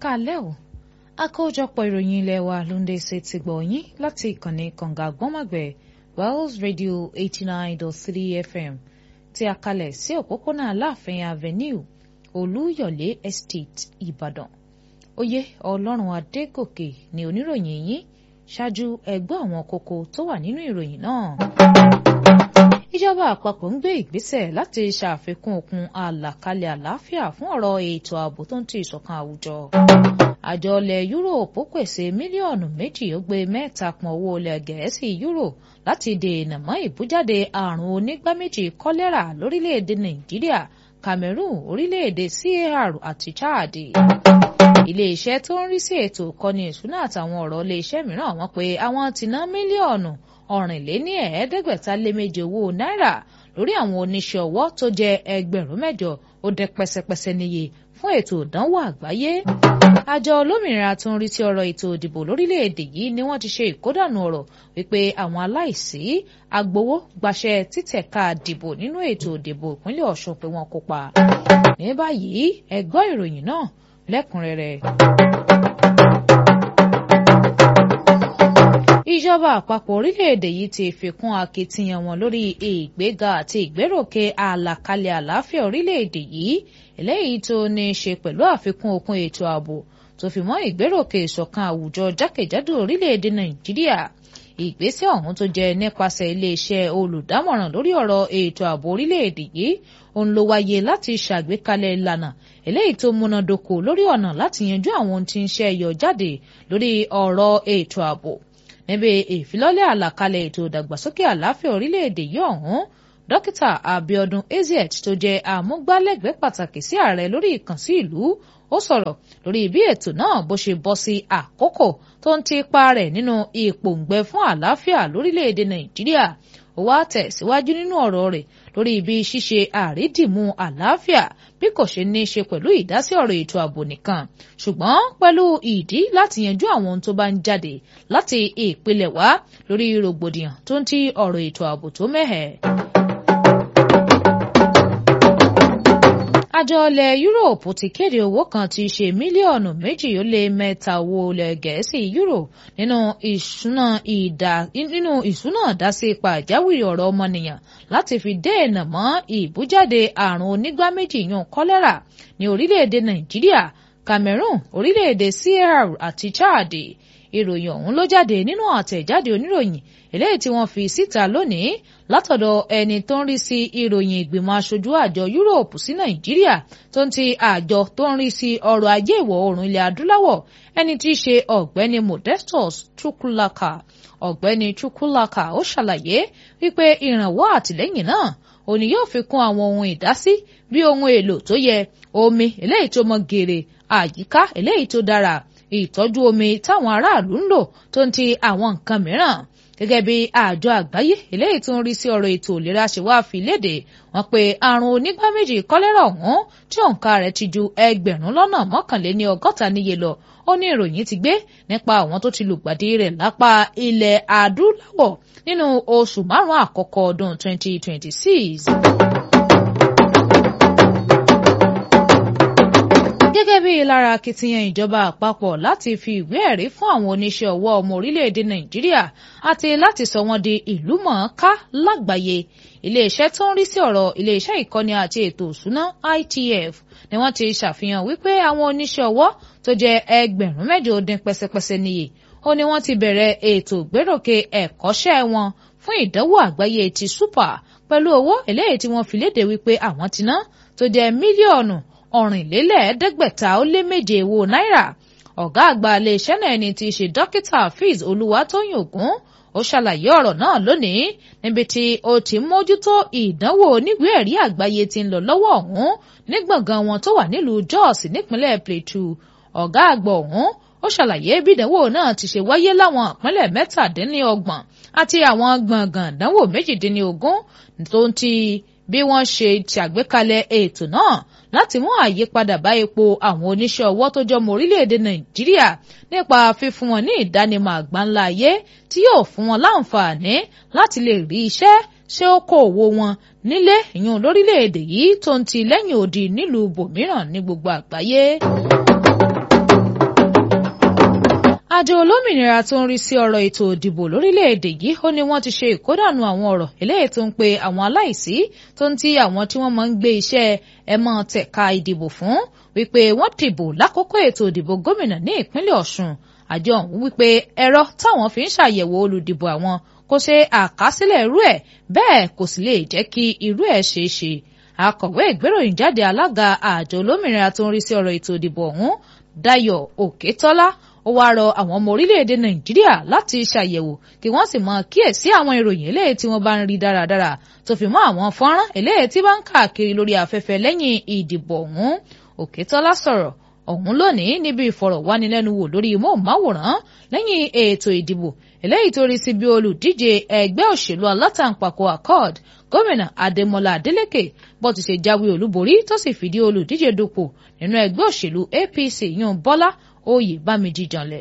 káalẹ́ o àkójọpọ̀ ìròyìn ilé wa ló ń dé sí ti gbọ̀ yín láti ìkànnì kànga gbọ́mọ̀gbẹ̀ Wells Radio eighty nine dot three FM tí a kalẹ̀ sí òpópónà Aláàfin Avenue Olúyọ̀lé Estate Ìbàdàn oyè Ọlọ́run Adégòkè ni oníròyìn yín ṣáájú ẹgbẹ́ àwọn kókó tó wà nínú ìròyìn náà ìjọba àpapọ̀ ń gbé ìgbésẹ̀ láti ṣàfikún okun àlàkalẹ̀ àlàáfíà fún ọ̀rọ̀ ètò ààbò tó ń ti ìṣọ̀kan àwùjọ. àjọ ilẹ̀ yúróòpù pèsè mílíọ̀nù méjì ó gbé mẹ́ta pọn owó ilẹ̀ gẹ̀ẹ́sì yúrò láti dènà mọ́ ìbújáde àrùn onígbáméjì kọ́lẹ́rà lórílẹ̀‐èdè nàìjíríà cameroon orílẹ̀‐èdè car àti chad. ilé-iṣẹ́ tó ń rí sí ètò ìkọ́ni ìṣúná àtàwọn ọ̀rọ̀ ilé-iṣẹ́ mìíràn wọ́n pé àwọn ti ná mílíọ̀nù ọ̀rìnléní ẹ̀ẹ́dẹ́gbẹ̀ta lé méje owó náírà lórí àwọn oníṣẹ́ ọwọ́ tó jẹ́ ẹgbẹ̀rún mẹ́jọ ó dẹ pẹ́sẹ́pẹ́sẹ́ níye fún ètò ìdánwò àgbáyé. àjọ olómìnira tó ń rí sí ọ̀rọ̀ ètò ìdìbò lórílẹ̀‐èdè yìí ni wọ́n ti ṣe ìkódànù ọ̀rọ̀ wípé àwọn aláìsí agbowó gbaṣẹ́ títẹ̀ka dìbò nínú ètò ìdìbò ìpínlẹ̀ Ọ̀ṣun pé wọ́n kópa. ní báyìí ẹ gbọ́ ìròyìn náà lẹ́kùnrẹ́rẹ́. ìjọba àpapọ̀ orílẹ̀-èdè yìí ti fi kún akitiyan wọn lórí ìgbéga àti ìgbéròkè àlàkalẹ̀ àlàáfíà orílẹ̀-èdè yìí eléyìí tó ní í ṣe pẹ̀lú àfikún okun ètò ààbò tó fi mọ́ ìgbéròkè ìṣọ̀kan àwùjọ jákèjádò orílẹ̀-èdè nàìjíríà ìgbésẹ̀ ọ̀hún tó jẹ́ nípasẹ̀ iléeṣẹ́ olùdámọ̀ràn lórí ọ̀rọ̀ ètò ààbò orílẹ̀-èdè yìí òun ló wáyé láti ṣàgbékalẹ̀ ìlànà eléyìí tó múnádóko lórí ọ̀nà láti yanjú àwọn ohun tí ń ṣe yọ jáde lórí ọ̀rọ̀ ètò ààbò níbi ìfilọ́lẹ̀ àlàkalẹ̀ ètò ìdàgbàsókè àlàáfíà orílẹ̀-èdè yìí ọ̀hún dókítà Abiodun Ezeat tó jẹ́ àmúgbálẹ́gbẹ̀ẹ́ pàtàkì sí ààrẹ lórí ìkànsí ìlú ó sọ̀rọ̀ lórí bí ètò náà bó ṣe bọ́ sí àkókò tó ń ti ipa rẹ̀ nínú ìpòǹgbẹ fún àlàáfíà lórílẹ̀-èdè Nàìjíríà ó wá tẹ̀síwájú nínú ọ̀rọ̀ rẹ̀ lórí ibi ṣíṣe àrídìmú àlàáfíà bí kò ṣe ní í ṣe pẹ̀lú ìdásí ọ̀rọ̀ ètò ààbò nìkan ṣùgbọ́n pẹ̀lú ìdí láti yanjú àwọn ohun tó bá ń jáde láti ìpìlẹ̀ wá lórí rògbòdìyàn tó ń ti ọ̀rọ̀ ètò ààbò tó mẹ́hẹ̀. àjọ ilẹ̀ yúróòpù ti kéde owó kan tí í ṣe mílíọ̀nù méjì ó lé mẹ́ta owó ilẹ̀ gẹ̀ẹ́sì yúrò nínú ìṣúná ìdá nínú ìṣúná ìdásí pàjáwìrì ọ̀rọ̀ ọmọnìyàn láti fi dènà mọ́ ìbújáde àrùn onígbáméjì yan kọ́lẹ́rà ní orílẹ̀-èdè nàìjíríà cameroon orílẹ̀-èdè CAR àti chad ìròyìn ọ̀hún ló jáde nínú àtẹ̀jáde oníròyìn eléyìí tí wọ́n fi síta lónìí látọ̀dọ̀ ẹni tó ń rí sí ìròyìn ìgbìmọ̀ aṣojú àjọ yúróòpù sí nàìjíríà tó ń ti àjọ tó ń rí sí ọrọ̀ ajé ìwọ̀ oòrùn ilẹ̀ adúláwọ̀ ẹni tí í ṣe ọ̀gbẹ́ni modestus chukwulaka ọ̀gbẹ́ni chukwulaka ó ṣàlàyé wípé ìrànwọ́ àtìlẹ́yìn náà òní yóò fi kún àwọn ohun ìdásí bí ohun èlò tó yẹ omi eléyìí tó mọ́ gèrè àyíká eléyìí tó dára ìtọ́jú omi táwọn aráàlú ń lò tó ń ti àwọn nǹkan mìíràn gẹ́gẹ́ bí àjọ àgbáyé eléyìí tó ń rí sí ọ̀rọ̀ ètò ìlera ṣe wá fi léde wọ́n pé àrùn onígbá méjì kọ́lẹ́rà ọ̀hún tí òǹkà rẹ̀ ti ju ẹgbẹ̀rún lọ́nà mọ́kànléní ọgọ́ta níye lọ ó ní ìròyìn ti gbé nípa àwọn tó ti lùgbàdì rẹ̀ lápá ilẹ̀ adúláwọ̀ nínú oṣù márùn-ún àkọ́kọ́ ọdún 2026. gẹ́gẹ́ bí lára akitiyan ìjọba àpapọ̀ láti fi ìwé ẹ̀rí fún àwọn oníṣẹ́ ọwọ́ ọmọ orílẹ̀-èdè nàìjíríà àti láti sọ wọ́n di ìlú mọ̀ọ́ká lágbàáyé iléeṣẹ́ tó ń rí sí ọ̀rọ̀ iléeṣẹ́ ìkọ́ni àti ètò òṣùná ITF ni wọ́n ti ṣàfihàn wípé àwọn oníṣẹ́ ọwọ́ tó jẹ́ ẹgbẹ̀rún mẹ́jọ dín pẹ́sẹ́pẹ́sẹ́ níye ó ní wọ́n ti bẹ̀rẹ̀ ètò ìgbéròkè ẹ̀kọ́ṣẹ́ wọn fún ìdánwò àgbáyé ti super pẹ̀lú owó eléyìí tí wọ́n fi léde wípé àwọn ti ná tó jẹ́ mílíọ̀nù ọ̀rìnlélẹ́ẹ̀ẹ́dẹ́gbẹ̀ta ó lé méje owó náírà ọ̀gá àgbà iléeṣẹ́ náà ẹni tí í ṣe dókítà Hafiz Olúwatóyìn Ògún ó ṣàlàyé ọ̀rọ̀ náà lónìí níbi tí ó ti mójútó ìdánwò oníwèé ẹ̀rí àgbáyé tí ń lọ lọ́wọ́ ọ̀hún ní gbọ̀ngàn wọn tó wà nílùú Jos nípínlẹ̀ Plateau ọ̀gá àgbà ọ̀hún ó ṣàlàyé bí ìdánwò náà ti ṣe wáyé láwọn ìpínlẹ̀ mẹ́tàdínlọ́gbọ̀n àti àwọn gbọ̀ngàn ìdánwò méjìdínlógún tó ń ti bí wọ́n ṣe ṣàgbékalẹ̀ ètò náà láti mú àyípadà bá ipò àwọn oníṣẹ́ ọwọ́ tó jọmọ orílẹ̀-èdè nàìjíríà nípa fífún wọn ní ìdánimọ̀ àgbáńlá ayé tí yóò fún wọn láǹfààní láti lè rí iṣẹ́ ṣe okòòwò wọn nílé ìyún lórílẹ̀-èdè yìí tó ń ti lẹ́yìn odi nílùú bòmíràn ní gbogbo àgbáyé. àjọ olómìnira tó ń rí sí ọ̀rọ̀ ètò ìdìbò lórílẹ̀‐èdè yìí ó ní wọ́n ti ṣe ìkódànù àwọn ọ̀rọ̀ eléyìí tó ń pe àwọn aláìsí tó ń ti àwọn tí wọ́n máa ń gbé iṣẹ́ ẹ̀mọ́ tẹ̀ka ìdìbò fún wípé wọ́n dìbò lákòókò ètò ìdìbò gómìnà ní ìpínlẹ̀ Ọ̀ṣun àjọ ọ̀hún wípé ẹ̀rọ táwọn fi ń ṣàyẹ̀wò olùdìbò àwọn kò ṣe àkásílẹ̀ irú ẹ̀ bẹ́ẹ̀ kò sì lè jẹ́ kí irú ẹ̀ ṣeé ṣe akọ̀wé ìgbéròyìn jáde alága àjọ olómìnira tó ń rí sí ọ̀rọ̀ ètò ìdìbò ọ̀hún Dayọ̀ Òkètọ́lá ó wáá rọ àwọn ọmọ orílẹ̀-èdè Nàìjíríà láti ṣàyẹ̀wò kí wọ́n sì máa kíyèsí àwọn ìròyìn eléyìí tí wọ́n bá ń rí dáradára tó fi mọ́ àwọn fọ́nrán eléyìí tí bá ń káàkiri lórí afẹ́fẹ́ lẹ́yìn ìdìbò ọ̀hún Òkètọ́lá sọ̀rọ̀ ọ̀hún lónìí níbi ìfọ̀rọ̀wánilẹ́nuwò lórí móhùnmáwòrán lẹ́yìn ètò ìdìbò eléyìí tó rí sí bí olùdíje ẹgbẹ́ òṣèlú alátaǹpàkò accord gómìnà adémọlá adélèké bó ti ṣe jáwé olúborí tó sì fìdí olùdíje dupò nínú ẹgbẹ́ òṣèlú apc yún bọ́lá oyèbámijì janlẹ̀.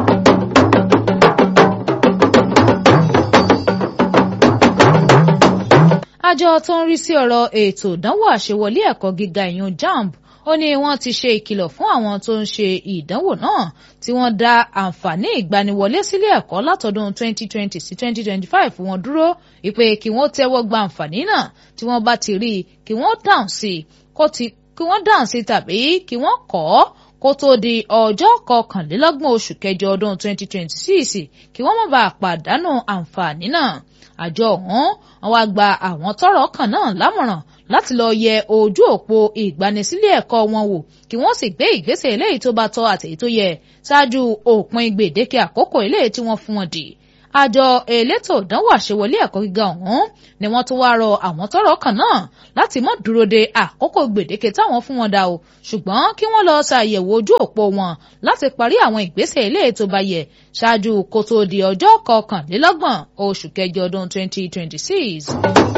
àjọ tó ń rí sí ọ̀rọ̀ ètò ìdánwò àṣewọlé ẹ̀kọ́ gíga ìyún jamb ó ní wọ́n ti ṣe ìkìlọ̀ fún àwọn tó ń ṣe ìdánwò náà tí wọ́n dá àǹfààní ìgbaniwọlé sílé ẹ̀kọ́ látọdún 2020 sí 2025 wọn dúró ìpè kí wọ́n tẹ́wọ́ gba àǹfààní náà tí wọ́n bá ti rí i kí wọ́n dáhùn sí i kí wọ́n dáhùn sí tàbí kí wọ́n kọ̀ ọ́ kó tó di ọjọ́ kọkànlélọ́gbọ̀n oṣù kẹjọ ọdún 2026 kí wọ́n má bàa pàdánù àǹfààní náà àjọ ọ̀hún wọn wá gba àwọn tọ́rọ̀ kàn náà lámọ̀ràn láti lọ yẹ ojú òpó ìgbanisílẹ̀ ẹ̀kọ́ wọn wò kí wọ́n sì gbé ìgbésẹ̀ eléyìí tó bá tọ́ àtèyí tó yẹ ṣáájú òpin gbèdéke àkókò eléyìí tí wọ́n fún wọn dì àjọ elétò ìdánwò àṣewọlé ẹ̀kọ́ gíga ọ̀hún ni wọ́n tún wáá rọ àwọn tọ́rọ̀ kàn náà láti má dúró de àkókò gbèdéke táwọn fún wọn dà o ṣùgbọ́n kí wọ́n lọ ṣàyẹ̀wò ojú òpó wọn láti parí àwọn ìgbésẹ̀ eléyìí tó bá yẹ ṣáájú kó tó di ọjọ́ kọkànlélọ́gbọ̀n oṣù kẹjọ ọdún 2026.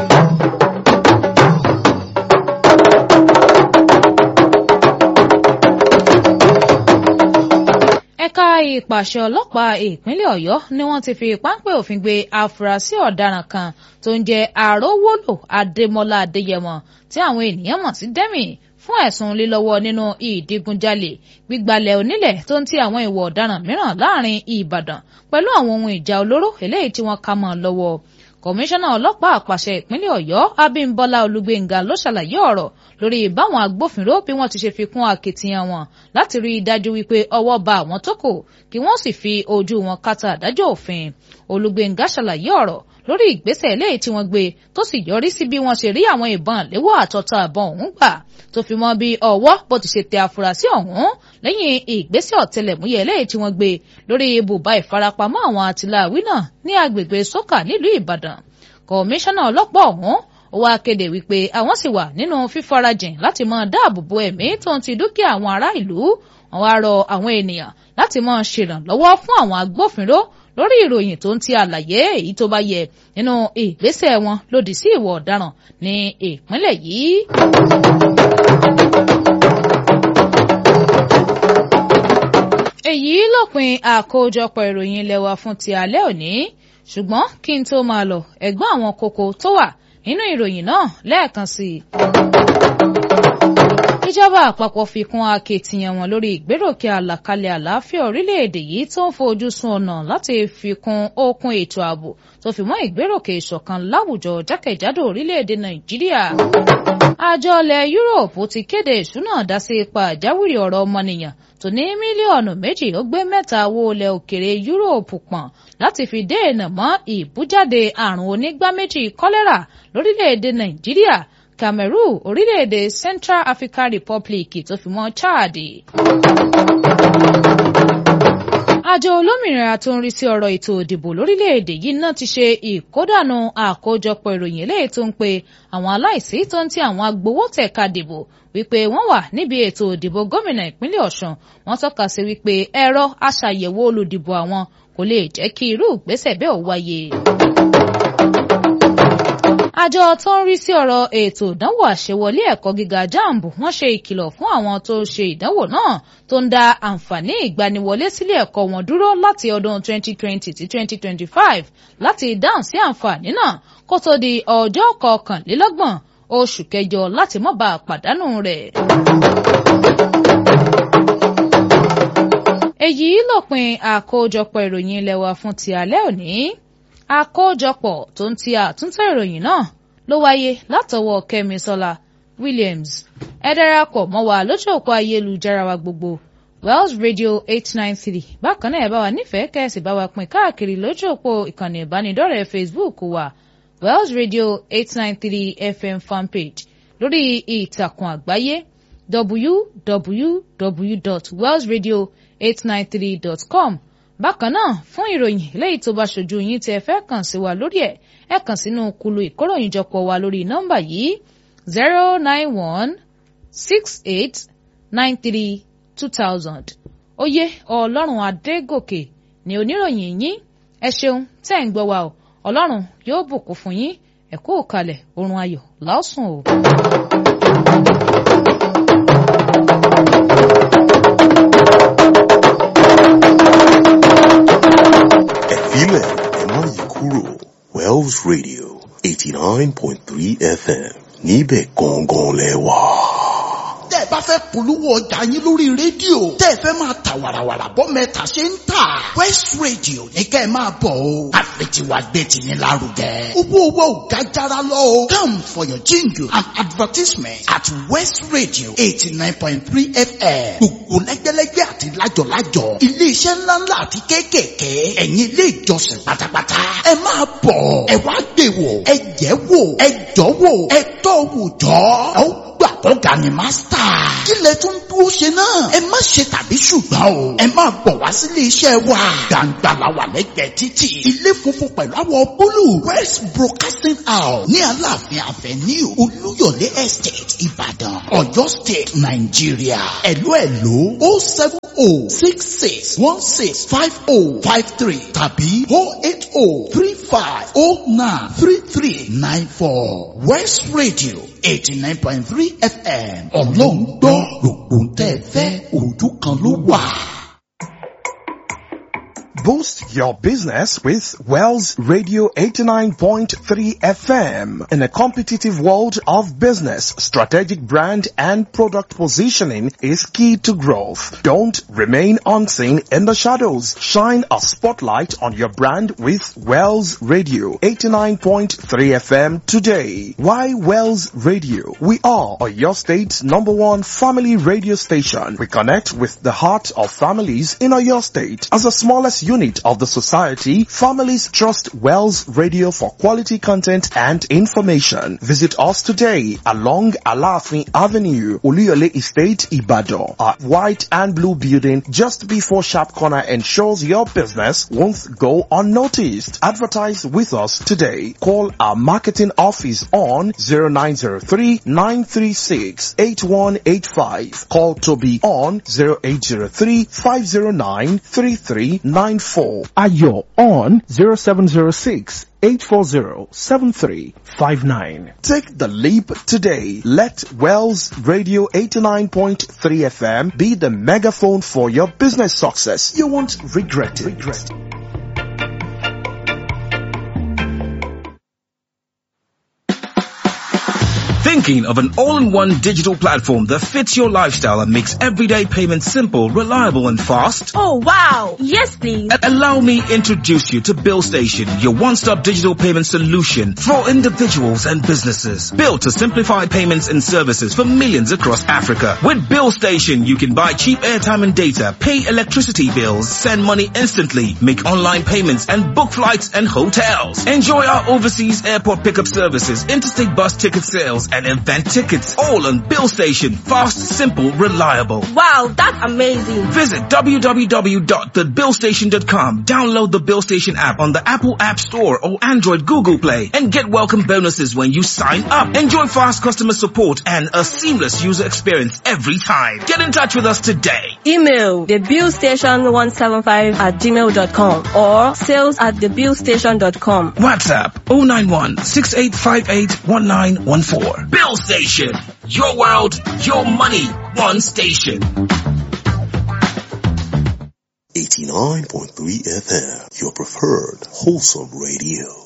ẹ̀ka ìpàṣẹ ọlọ́pàá ìpínlẹ̀ ọ̀yọ́ ni wọ́n ti fi páńpẹ́ òfin gbé afurasí ọ̀daràn kan tó ń jẹ́ àrówólò adémọlá adéyẹmọ tí àwọn ènìyàn mọ̀ sí dẹ́mì fún ẹ̀sùn lílọ́wọ́ nínú ìdígunjalè gbígbalẹ̀ onílẹ̀ tó ń ti àwọn ìwà ọ̀daràn mìíràn láàrin ìbàdàn pẹ̀lú àwọn ohun ìjà olóró eléyìí tí wọ́n ká mọ́ lọ́wọ́ kọmíṣánná ọlọ́pàá àpàṣẹ ìpínlẹ̀ ọ̀yọ́ abímbọ́lá olúgbéngà ló ṣàlàyé ọ̀rọ̀ lórí báwọn agbófinró bí wọ́n ti ṣe fi kún akitiyan wọn láti rí i dájú wípé ọwọ́ ba àwọn tó kù kí wọ́n sì fi ojú wọn kàtà àdájọ́ òfin olúgbéngà ṣàlàyé ọ̀rọ̀ lórí ìgbésẹ̀ eléyìí tí wọ́n gbé tó sì yọrí sí bí wọ́n ṣe rí àwọn ìbọn léwọ́ àtọ́ta àbọ̀n ọ̀hún gbà tó fi mọ́ bí ọwọ́ bó ti ṣe tẹ afurasí ọ̀hún lẹ́yìn ìgbésẹ̀ ọ̀tẹlẹ̀múyẹ́ eléyìí tí wọ́n gbé lórí ibùba ìfarapamọ́ àwọn àtìláàwí náà ní agbègbè sókà nílùú ìbàdàn kọmíṣánná ọlọ́pàá ọ̀hún ó wáá kéde wípé àwọn sì wà nínú fífarajìn láti máa dáàbò bo ẹ̀mí tó ń ti dúkìá àwọn ará ìlú wọn wá rọ àwọn ènìyàn láti máa ṣèrànlọ́wọ́ fún àwọn agbófinró lórí ìròyìn tó ń ti àlàyé èyí tó bá yẹ nínú ìgbésẹ̀ wọn lòdì sí ìwà ọ̀daràn ní ìpínlẹ̀ yìí. èyí lópin àkójọpọ̀ ìròyìn ilé wa fún ti alẹ́ òní ṣùgbọ́n kí n tó máa lọ ẹ̀gbọ́n àwọn kókó tó wà nínú ìròyìn náà lẹ́ẹ̀kan sí i. ìjọba àpapọ̀ fi kún akitiyan wọn lórí ìgbéròkè àlàkalẹ̀ àlàáfíà orílẹ̀-èdè yìí tó ń fojú sun ọ̀nà láti fi kún okun ètò ààbò tó fi mọ́ ìgbéròkè ìṣọ̀kan láwùjọ jákèjádò orílẹ̀-èdè nàìjíríà. àjọ ilẹ̀ yúróòpù ti kéde ìṣúná dásí ipa àjáwìrì ọ̀rọ̀ ọmọnìyàn tó ní mílíọ̀nù méjì ó gbé mẹ́ta owó ilẹ̀ òkèrè yúróòpù pọ̀n láti fi dènà mọ́ ìbújáde àrùn onígbá méjì kọ́lẹ́rà lórílẹ̀‐èdè nàìjíríà cameroon orílẹ̀‐èdè central african republic tó fi mọ́ chad. àjọ olómìnira tó ń rí sí ọ̀rọ̀ ètò ìdìbò lórílẹ̀‐èdè yìí náà ti ṣe ìkódànù àkójọpọ̀ ìròyìn eléyìí tó ń pe àwọn aláìsí tó ń ti àwọn agbowó tẹ̀ka dìbò wípé wọ́n wà níbi ètò ìdìbò gómìnà ìpínlẹ̀ ọ̀ṣun wọ́n tọ́ka sí wípé ẹ̀rọ aṣàyẹ̀wò olùdìbò àwọn kò lè jẹ́ kí irú ìgbésẹ̀ bẹ́ẹ̀ ó wáyé. àjọ tó ń rí sí ọ̀rọ̀ ètò ìdánwò àṣewọlé ẹ̀kọ́ gíga jamb wọ́n ṣe ìkìlọ̀ fún àwọn tó ṣe ìdánwò náà tó ń da àǹfààní ìgbaniwọlé sílé ẹ̀kọ́ wọn dúró láti ọdún 2020 sí 2025 láti dáhùn sí àǹfààní náà kó tó di ọjọ́ kọkànlélọ́gbọ̀n oṣù kẹjọ láti má bàa pàdánù rẹ̀. èyí lópin àkójọpọ̀ ìròyìn ilé wa fún ti alẹ́ òní àkójọpọ̀ tó ń ti àtúntò ìròyìn náà ló wáyé látọwọ́ kẹ́misọ́lá williams ẹ darapọ̀ mọ́ wa lójú òpó ayélujára wa gbogbo wells radio eight nine three bákan náà ẹ bá wa nífẹ̀ẹ́ kẹ́sì bá wa pín káàkiri lójú òpó ìkànnì ìbánidọ́rẹ̀ẹ́ facebook wa wells radio eight nine three fm fanpage lórí ìtàkùn àgbáyé www.wellsradio893.com bákan náà fún ìròyìn léyìí tó bá ṣojú yín tí ẹ fẹ́ kàn sí wa lórí ẹ̀ ẹ kàn sínú kulu ìkóròyìnjọpọ̀ wa lórí nọ́mbà yìí zero nine one six eight nine three two thousand oyè ọlọ́run adégòkè ni oníròyìn yín ẹ ṣeun tẹ́ ń gbọ́ wa o ọlọ́run yóò bùkún fún yín ẹ kú òkàlẹ̀ oorun ayọ̀ lásùn o. ẹ̀fílẹ̀ ẹ má yí kúrò Wells Radio eighty nine point three FM níbẹ̀ gangan lẹ wà. tẹ́ ẹ bá fẹ́ polówó ọjà yín lórí rédíò tẹ́ ẹ fẹ́ máa ta wàràwàrà bọ́ mẹ́ta ṣe ń tà West Radio ní kẹ́ ẹ máa bọ̀ o àfẹ̀tiwa gbé tiyín lárugẹ. owó owó ò ga jara lọ o come for your jingle and advertisement at West Radio eighty nine point three FM gbogbo lẹ́gbẹ́lẹ́gbẹ́ àti lájọ̀lájọ̀ iléeṣẹ́ ńláńlá àti kéékèèké ẹ̀yin ilé ìjọsìn pátápátá ẹ máa bọ̀ ẹ wá gbé wò ẹ jẹ́ wò ẹ jọ́ wò ẹ tọ́ wò jọ́ ẹ ó gbà kọ́ga ni mástà. kí lẹ tún dúró ṣe náà. ẹ má ṣe tàbí ṣùgbọ́n o. ẹ máa bọ̀ wá sílé iṣẹ́ wa. gbangba la wà lẹ́gbẹ̀ẹ́ títì. ilé funfun pẹ̀lú àwọ̀ búlù. west broadcasting house ní aláàfin avenue olúyọ̀lé estate ìbàdàn ọ̀yọ́ state nàìjíríà. ẹ̀lú ẹ̀lú o seven o six six one six five o five three tàbí o eight o three five o nine three three nine four west radio eighty nine point three fm ọlọ́run gbọ́ gbogbo ń tẹ́ ẹ fẹ́ ojú kan ló wà. Boost your business with Wells Radio 89.3 FM. In a competitive world of business, strategic brand and product positioning is key to growth. Don't remain unseen in the shadows. Shine a spotlight on your brand with Wells Radio 89.3 FM today. Why Wells Radio? We are your state's number one family radio station. We connect with the heart of families in your state. As the smallest unit of the society, families trust Wells Radio for quality content and information. Visit us today along Alafin Avenue, Oluyole Estate, Ibadan. Our white and blue building just before Sharp Corner ensures your business won't go unnoticed. Advertise with us today. Call our marketing office on 0903 936 8185. Call Toby on 0803 509 3394. Ayo on 0706 840-7359. Take the leap today. Let Wells Radio 89.3 FM be the megaphone for your business success. You won't regret it. Regret it. Thinking of an all-in-one digital platform that fits your lifestyle and makes everyday payments simple, reliable and fast? Oh wow! Yes please! A- allow me introduce you to BillStation, your one-stop digital payment solution for individuals and businesses. Built to simplify payments and services for millions across Africa. With BillStation, you can buy cheap airtime and data, pay electricity bills, send money instantly, make online payments and book flights and hotels. Enjoy our overseas airport pickup services, interstate bus ticket sales and event tickets. All on BillStation. Fast, simple, reliable. Wow, that's amazing! Visit www.thebillstation.com. Download the BillStation app on the Apple App Store or Android Google Play and get welcome bonuses when you sign up. Enjoy fast customer support and a seamless user experience every time. Get in touch with us today. Email thebillstation175 at gmail.com or sales at thebillstation.com. WhatsApp 091 6858 1914. Bill Station. Your world, your money, one station. 89.3 FM, your preferred wholesome radio.